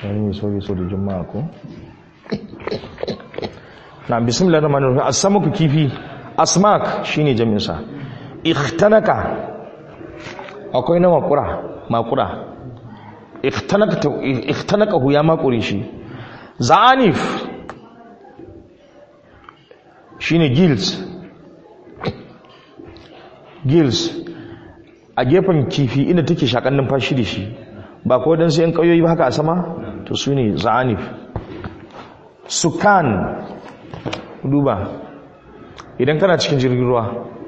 wani mai sauki so da juma'a ko na bismillah rahman rahim asamaku kifi asmak shine jami'in sa ikhtanaka akwai na makura makura ikhtanaka ikhtanaka hu ya makure shi za'anif shine gills gills a gefen kifi inda take shakan numfashi da shi ba ko dan sai yan kauyoyi ba haka a sama to su ne za'anif sukan duba idan kana cikin jirgin ruwa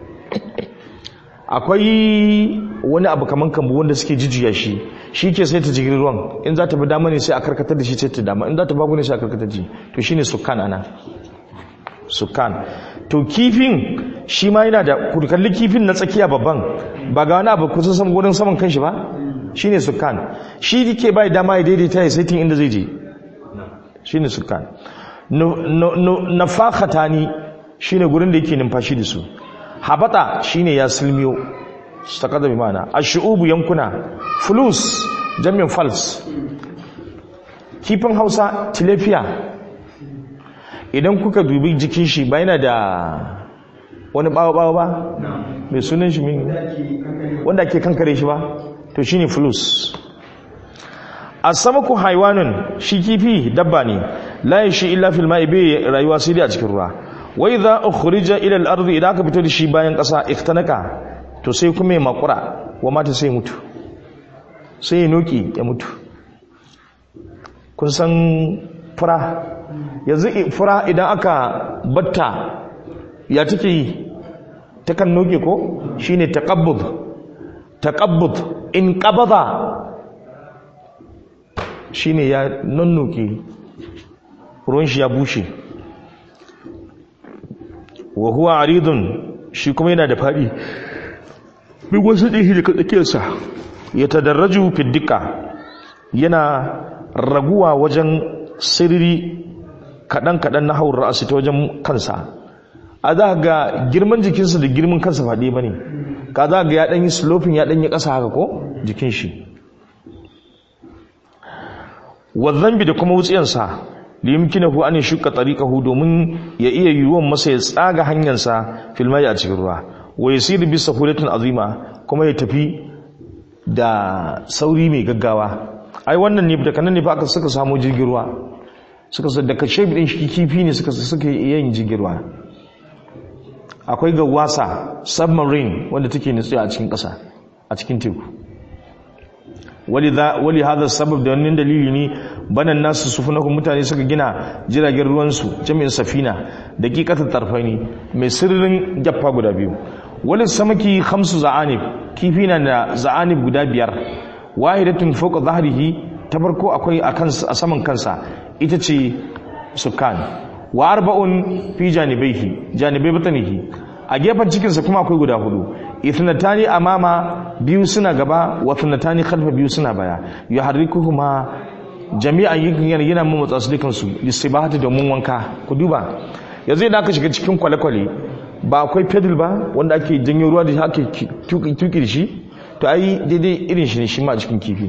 akwai wani abu kaman kambu wanda suke jijiya shi shi ke sai ta jirgin ruwan in za ta bi dama ne sai a karkatar da shi sai ta dama in za ta bagu ne sai a karkatar da shi to shine sukan ana sukan to kifin shi ma yana da kurkalli kifin na tsakiya babban ba ga wani abu kusa saman gudun saman kanshi ba shine sukan shi ke bai dama ya daidaita ya saitin inda zai je shine sukan nafakhatani shine gurin da yake numfashi da su habata shine ya silmiyo takada bi mana ashu'ubu yankuna fulus jami'in fals kifin Hausa tilapia idan kuka dubi jikin shi ba yana da wani bawa-bawa ba mai sunan shi min wanda ake kankare shi ba to shine fulus asamaku haiwanun shi kifi dabba ne la yashi illa fil ma'i bai rayuwa sai dai a cikin ruwa wa idza ukhrija ila al ardi idan aka fito da shi bayan kasa iktanaka to sai kuma ya makura wa mata sai mutu sai ya noki ya mutu kun san fura yanzu fura idan aka batta ya take yi takan noke ko shine taqabbud taqabbud in qabada shine ya nannoke ruwan shi ya bushe wa huwa aridun shi kuma yana da fadi bi wasu ɗihi daga tsakiyarsa ya tadarraju fiddika yana raguwa wajen sirri kaɗan-kaɗan na haura ra'asi ta wajen kansa a za ga girman jikinsa da girman kansa faɗi ba ne ka za ga ya ɗanyi slopin ya ɗanyi ƙasa haka ko jikin shi wazambi da kuma wutsiyansa liyumkinahu an shuka tariqahu domin ya iya yiwuwan masa ya tsaga hanyarsa filmai a cikin ruwa wa yasiru bi sahulatin azima kuma ya tafi da sauri mai gaggawa ai wannan ne daga nan ne fa aka suka samu jirgin ruwa suka sa daga shebi din shi kifi ne suka suka yin jirgin ruwa akwai gawasa submarine wanda take nutsuwa a cikin ƙasa a cikin teku wali hada sabab da wannan dalili ne banan nasu sufunahu mutane suka gina jiragen ruwansu jami'in safina da kikatar tarfaini mai sirrin jaffa guda biyu wali samaki hamsu za'anib kifi na da za'anib guda biyar wahidatun fawqa zahrihi ta farko akwai a saman kansa ita ce sukan wa arba'un fi janibaihi janibai batanihi a gefen cikinsa kuma akwai guda hudu ithnatani amama biyu suna gaba wa ithnatani khalfa biyu suna baya yuharrikuhuma jami'an yakin yana mu motsa su dukan su listibahati domin wanka ku duba yanzu idan aka shiga cikin kwale-kwale ba akwai pedal ba wanda ake janyo ruwa da ake tuki da shi to ai daidai irin shi ne shi ma a cikin kifi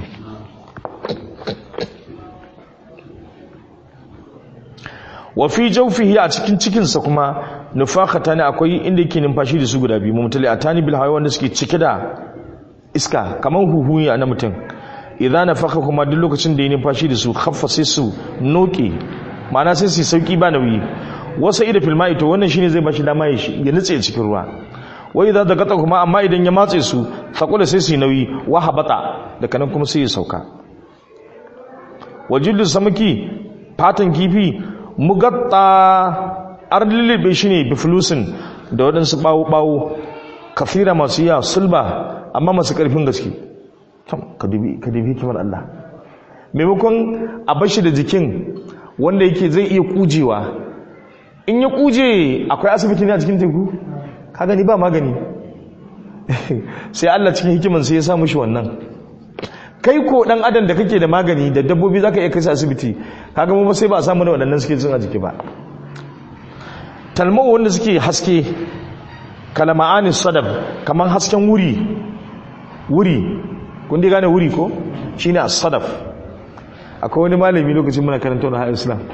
wa fi jawfihi a cikin cikinsa kuma nufakata ne akwai inda yake numfashi da su guda biyu mutali a tani bil hawa wanda suke cike da iska kamar huhu ya na mutum idan nafaka kuma duk lokacin da ya numfashi da su khaffa sai su noke ma'ana sai su sauki ba nauyi wasa ida fil ma'i to wannan shine zai bashi dama ya nutse cikin ruwa wai idan da gata kuma amma idan ya matse su fakula sai su yi nauyi wa habata daga nan kuma sai ya sauka wajillu samaki fatan kifi mugatta an lullube shi ne biflusin da waɗansu ɓawo-ɓawo kafira masu yawa sulba amma masu ƙarfin gaske ka dubi kimar Allah maimakon a bashi da jikin wanda yake zai iya kujewa in ya kuje akwai asibiti ne a cikin teku ka gani ba magani sai Allah cikin hikiman sai ya samu shi wannan kai ko dan adam da kake da magani da dabbobi zaka iya kai su asibiti kaga mu sai ba a samu da waɗannan suke jin a jiki ba talmau wanda suke haske kalama'ani sadab kaman hasken wuri wuri kun dai gane wuri ko shine as-sadaf akwai wani malami lokacin muna karanta wani haɗin islam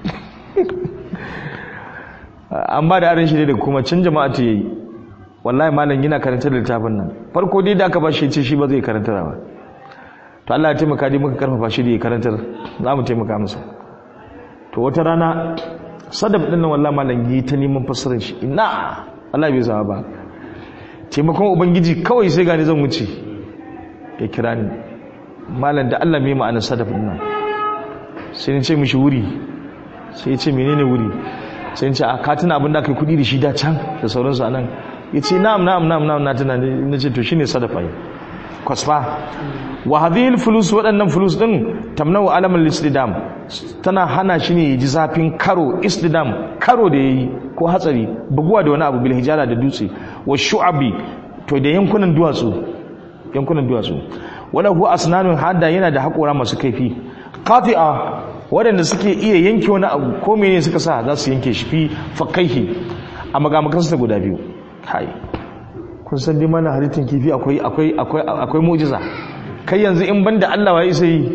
an ba da arin shi ne da kuma can jama'a ta yi wallahi malam yana karanta da littafin nan farko dai da aka ba shi ce shi ba zai karanta ba to Allah ya taimaka dai muka karfafa shi da ya karantar za mu taimaka masa to wata rana sadaf din nan wallahi malam yi ta neman fassarar shi ina Allah bai zama ba taimakon ubangiji kawai sai gani zan wuce ya kira ni malam da Allah mai ma'anar sadaf din nan sai ni ce mishi wuri sai ya ce menene wuri sai ce a katina abin da aka yi kudi da shi da can da sauransu a nan ya ce na'am na'am na'am na'am na tuna na ce to shine sadafa yi kwasfa wa hadhihi fulus waɗannan fulus din tamnau alamal istidam tana hana shi ne ji zafin karo istidam karo da yayi ko hatsari buguwa da wani abu bil hijara da dutse wa shu'abi to da yankunan duwatsu yankunan duwatsu wala huwa asnanun hada yana da haƙora masu kaifi qati'a waɗanda suke iya yanke wani abu ko mene suka sa za su yanke shi fi fakaihi a magamakansu da guda biyu kai kun san dai mana halittar kifi akwai akwai akwai akwai mu'jiza kai yanzu in banda Allah wa isa yi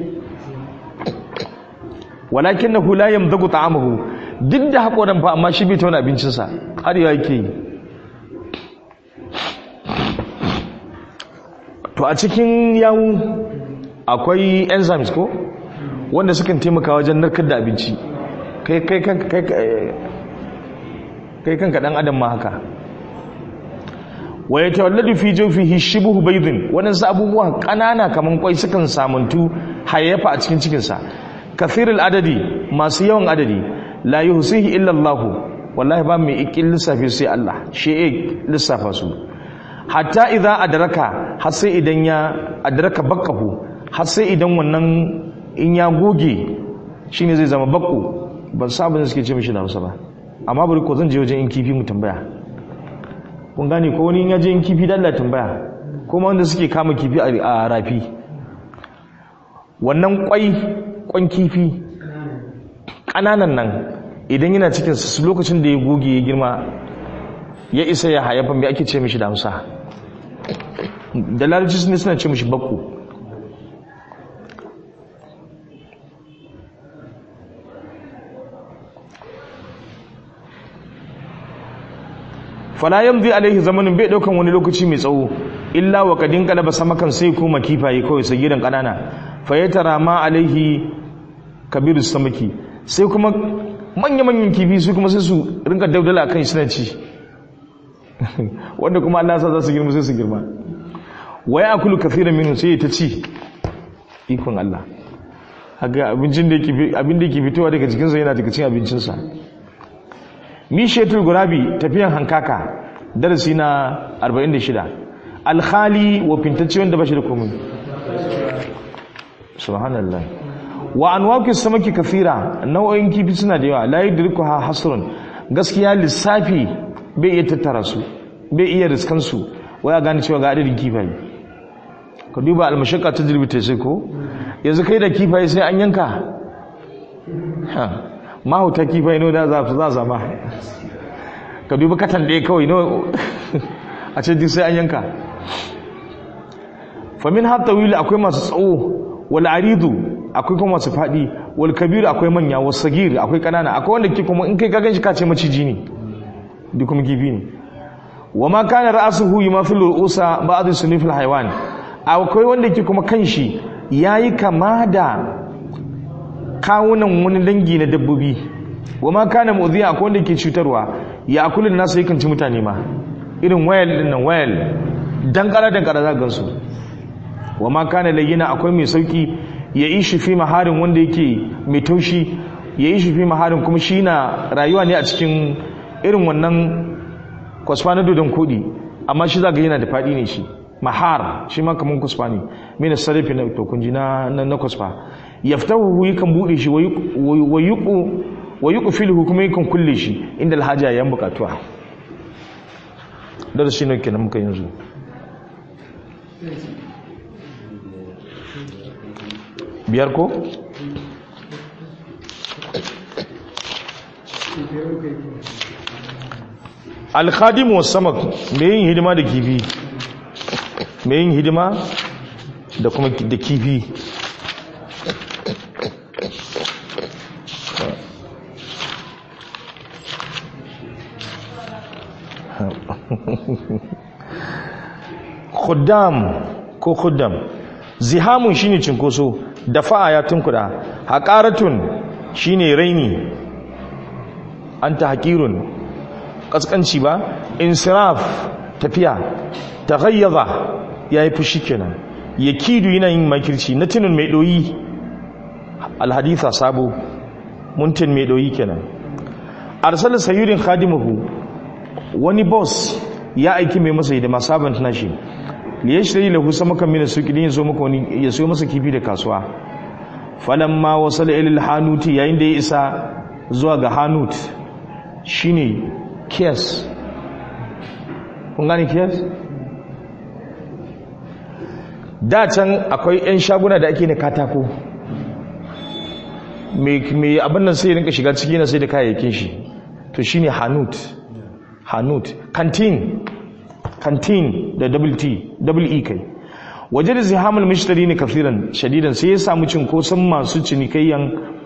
walakinahu la yamdagu ta'amahu duk da hakoran fa amma shi bai tauna abincinsa har ya yake yi to a cikin yawu akwai enzymes ko wanda sukan taimaka wajen narkar da abinci kai kai kai kai kai kanka dan adam ma haka wa yatawalladu fi jawfihi shibhu baydin wadansu abubuwa kanana kaman kwai sukan samuntu hayyafa a cikin cikin sa kathirul adadi masu yawan adadi la yuhsihi illa Allah wallahi ba mai ikin lissafi sai Allah shi ya lissafa su hatta idza adraka har sai idan ya adraka bakahu har sai idan wannan in ya goge shine zai zama bakko ban sabon da suke ce mishi da Hausa ba amma bari ko zan je wajen in kifi mu tambaya kun gane ko wani in ya je in kifi da Allah tambaya kuma wanda suke kama kifi a rafi wannan kwai kwan kifi kananan nan idan yana cikin su lokacin da ya goge ya girma ya isa ya hayafa me ake ce mishi da Hausa da larabci ne suna ce mishi bakko fala yamdi alaihi zamanin bai daukan wani lokaci mai tsawo illa wa kadin kalaba samakan sai kuma kifaye kawai sai gidan kanana fa yatara ma alaihi kabirus samaki sai kuma manya manyan kifi su kuma sai su rinka daudala akan suna ci wanda kuma Allah sa za su girma sai su girma wa yakulu kathiran minhu sai ta ci ikon Allah haka abincin da yake abin da yake fitowa daga cikin sa yana daga cikin abincin sa mishetul gurabi tafiyan hankaka darasi na 46 alkhali wa fintacce wanda bashi da komai subhanallah wa anwaqis samaki kafira nau'o'in kifi suna da yawa la yudrikuha hasrun gaskiya lissafi bai iya tattara su bai iya riskan su waya gane cewa ga adadin kifaye ka duba almashaqqa tajribi ta sai ko yanzu kai da kifaye sai an yanka ha mahauta kifaye no da za za zama ka duba katan ɗaya kawai no a ce duk sai an yanka famin har tawili akwai masu tsawo wal aridu akwai kuma masu faɗi wal kabiru akwai manya wal sagir akwai kanana akwai wanda ke kuma in kai ka ganshi ka ce maciji ne duk kuma kifi ne wa ma kana ra'suhu yumathilu ru'usa ba'd sunifil haywan akwai wanda ke kuma kanshi yayi kama da kawunan wani dangi na dabbobi wa ma kana mu'dhiya akwai wanda ke cutarwa ya akulun nasu yakan ci mutane ma irin wayal din nan wayal dan kara dan kara za gansu wa ma kana layyina akwai mai sauki ya ishi fi maharin wanda yake mai taushi ya ishi fi maharin kuma shi na rayuwa ne a cikin irin wannan kwasfa na dodon kodi amma shi zaga yana da faɗi ne shi mahar shi ma kaman kwasfa ne mina sarrafi na tokunji na na kwasfa yaftahu yakan bude shi wa yuqu wa yuqfiluhu kuma yakan kulle shi inda alhaja yan bukatuwa darasi ne kenan muka yanzu biyar ko alkhadim wa samak mai yin hidima da kifi mai yin hidima da kuma da kifi khuddam ko khuddam zihamun shine cinkoso dafa'a ya tunkuda haqaratun shine raini anta haqirun kaskanci ba insiraf tafiya taghayyaza yayi fushi kenan yakidu yana yin makirci na tunun mai doyi alhaditha sabo muntin mai doyi kenan arsala sayyidin khadimuhu wani boss ya aiki mai masa hidima sabon nashi li yashri lahu samakan min suqi din yazo maka wani ya so masa kifi da kasuwa falamma wasala ila hanuti yayin da ya isa zuwa ga hanut shine kiyas kun gane kiyas da can akwai 'yan shaguna da ake na katako mai abin nan sai rinka shiga ciki na sai da kayayyakin shi to shine hanut hanut kantin kantin da double t double e kai waje da zihamul mishtari ne kafiran shadidan sai ya samu cinkoson masu cinikayyan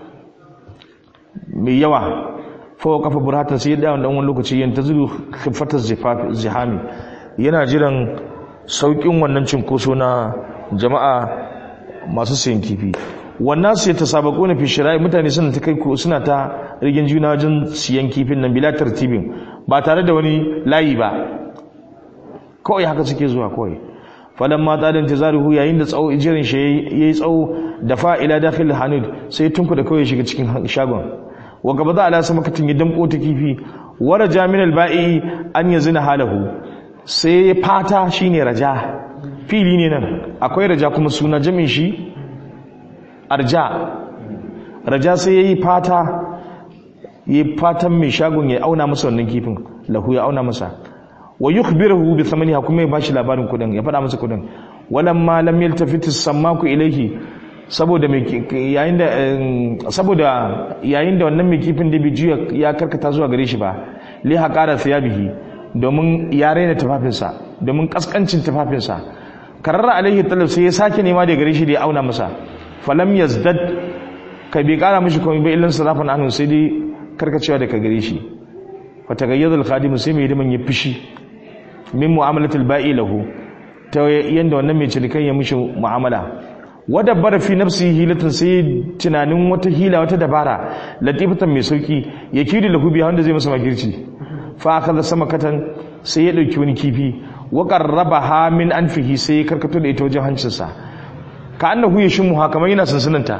mai yawa fawa kafa burhatan sai ya dawo dan wani lokaci yan tazuru khifatar zihami yana jiran saukin wannan cinkoso na jama'a masu sayan kifi wannan su ta sabako na fi shirai mutane suna ta kai suna ta rigin juna wajen siyan kifin nan bila tartibin ba tare da wani layi ba kawai haka suke zuwa kawai falan ma tsarin tazaruhu yayin da tsawo jirin shi yayi tsawo da fa'ila dakhil hanud sai tunku da kawai shiga cikin shagon wa gaba za ala sama katin ya damko ta kifi wara jaminal ba'i an yazina halahu sai fata shine raja fili ne nan akwai raja kuma suna jamin shi arja raja sai yayi fata yayi fatan mai shagon ya auna masa wannan kifin lahu ya auna masa wa yukhbiruhu bi thamaniha kuma ya bashi labarin kudin ya faɗa masa kudin walamma lam yaltafit as-sammaku ilayhi saboda mai yayin da saboda yayin da wannan mai kifin da juya ya karkata zuwa gare shi ba li haqara thiyabihi domin ya raina tufafinsa domin kaskancin tufafinsa kararra alaihi talab sai ya sake nema da gare shi da ya auna masa falam yazdad kai bai kara mishi komai ba illan sarafan anhu sai dai karkacewa da ka gare shi fa tagayyadul khadim sai mai hidiman ya fishi min mu'amalatul ba'i lahu ta yanda wannan mai cinikan ya mishi mu'amala wada bara fi nafsi hilatin sai tunanin wata hila wata dabara latifatan mai sauki ya kiri lahu biya wanda zai masa makirci fa akaza samakatan sai ya dauki wani kifi wa qarrabaha min anfihi sai ya karkato da ita wajen hancinsa ka annahu yashimu ha kamar yana sansananta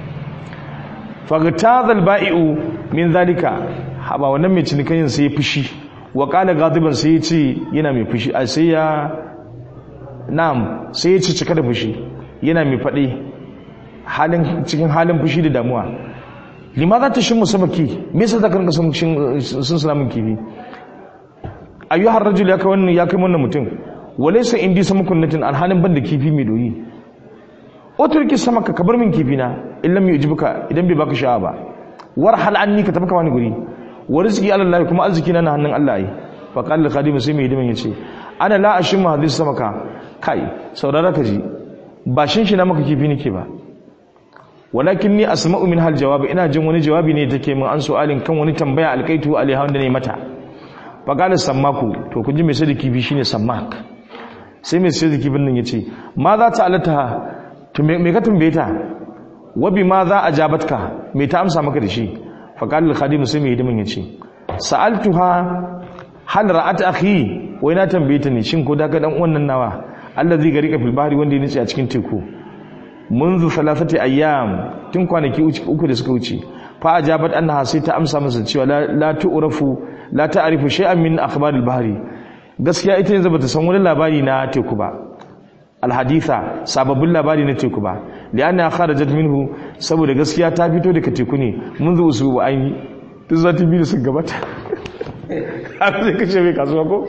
fagtazal ba'i'u min zalika haba wannan mai cinikayin sai ya fushi wa qala ghadiban sai ya ce yana mai fushi a sai ya na'am sai ya ci cika da fushi yana mai faɗi halin cikin halin fushi da damuwa limaza ta shin musamaki me yasa zaka rinka sun salamin kifi ayyuhar rajul ya kai wannan ya kai wannan mutum walaysa indi samakunnatin alhalin banda kifi mai doyi oturki samaka ka bar min kifi na in lam yujibuka idan bai baka sha'a ba war hal anni ka tabaka wani guri wa rizqi ala Allah kuma arziki na hannun Allah yi fa qala khadim sai mai hidiman yace ana la ashimu hadis samaka kai saurara ka ji ba shin shi na maka kifi nake ba walakin ni asma'u min hal jawabi ina jin wani jawabi ne take min an su'alin kan wani tambaya alkaitu alaiha wanda ne mata fa qala sammaku to kun ji mai sai da kifi shine sammak sai mai sai da kifin nan yace ma za ta alata to me ka tambaye ta wabi ma za a jabatka me ta amsa maka da shi faqal al khadim sai mai hidimin yace sa'altuha hal ra'at akhi wai na tambaye ta ne shin ko da ga dan wannan nawa allazi garika fil bahri wanda ya nitsi a cikin teku منذ ثلاثه ayyam tun kwanaki uku da suka wuce fa ajabat annaha sai ta amsa masa cewa la tu'rafu la ta'rifu shay'an min akhbar al bahri gaskiya ita yanzu bata san wani labari na teku ba alhaditha sababbin labari na teku ba lianna kharajat minhu saboda gaskiya ta fito daga teku ne mun zo usu aini duk zati biyu sun gabata har sai kace mai kasuwa ko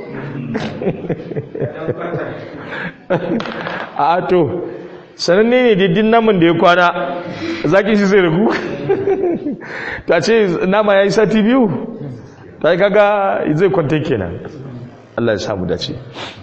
a to sananne ne diddin naman da ya kwana zaki shi zai ragu ta ce nama ya yi sati biyu ta yi kaga zai kwanta kenan Allah ya samu dace